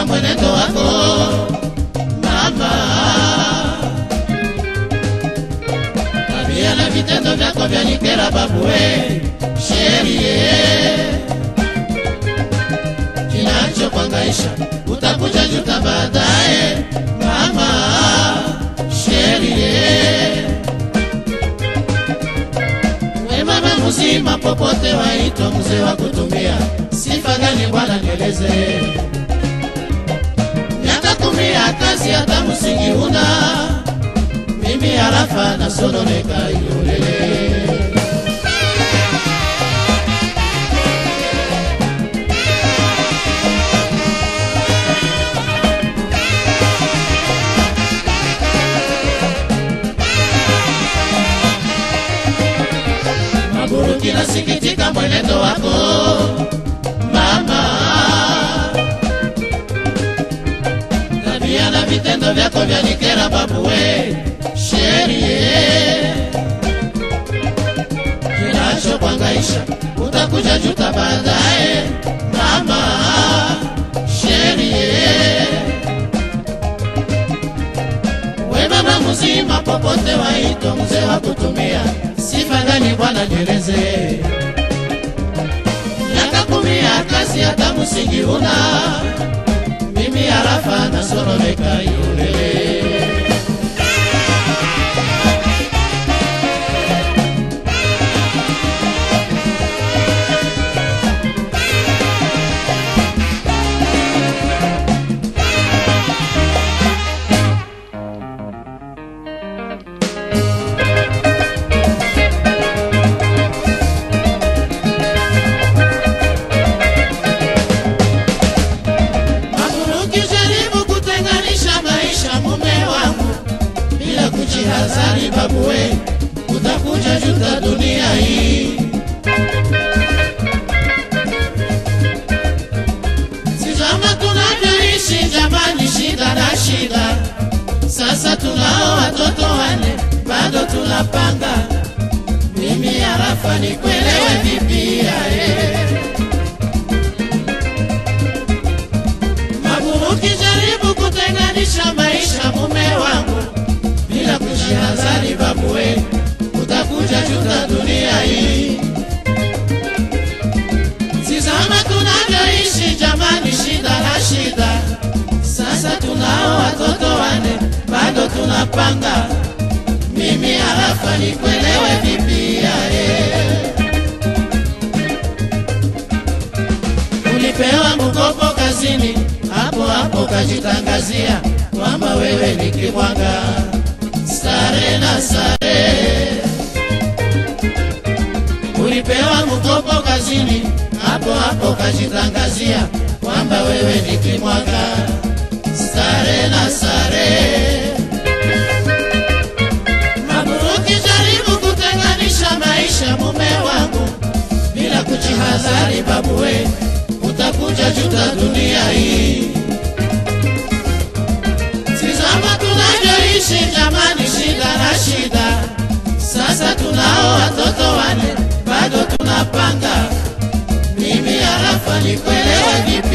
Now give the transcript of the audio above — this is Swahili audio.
mwenendo wako mama, tabia na vitendo vyako vyanikera babue, sherie kinachokuangaisha utakuja juta baadaye mama, sherie we mama mzima popote waitwa mzee wa kutumia sifa gani bwana nieleze miaka kumi ya kazi hata msingi una mimi harafa nasononeka ilolele Maburuki nasikitika mwenendo wako mama, tabia na vitendo vyako vyanikera babuwe, sherie kinachokuangaisha utakuja juta baadaye mama, sherie we mama mzima popote waitwa mzee wa kutumia sifa gani bwana nieleze miaka kumi ya kazi hata msingi una mimi harafa nasoromeka yulele Maburuki jaribu kutenganisha maisha mume wangu bila kujihadhari babuwe, utakuja juta dunia hii. Tizama tunavyoishi jamani, shida na shida. Sasa tunao watoto wane, bado tunapanga. Mimi harafa nikuelewe vipi yae Maburuki jaribu kutenganisha maisha mume wangu bila kujihadhari babuwe, utakuja juta dunia hii. Tizama tunavyoishi jamani, shida na shida. Sasa tunao watoto wane, bado tunapanga. Mimi harafa nikuelewe vipi yae ulipewa mkopo kazini, hapo hapo kajitangazia kwamba wewe ni kimwaga. Sare na sare, ulipewa mkopo kazini, hapo hapo kajitangazia kwamba wewe ni kimwaga. Sare na sare, Maburuki jaribu kutenganisha maisha mume wangu bila kujihadhari babuwe, utakuja juta dunia hii. Tizama tunavyoishi jamani, shida na shida. Sasa tunao watoto wane, bado tunapanga. Mimi harafa nikuelewe vipi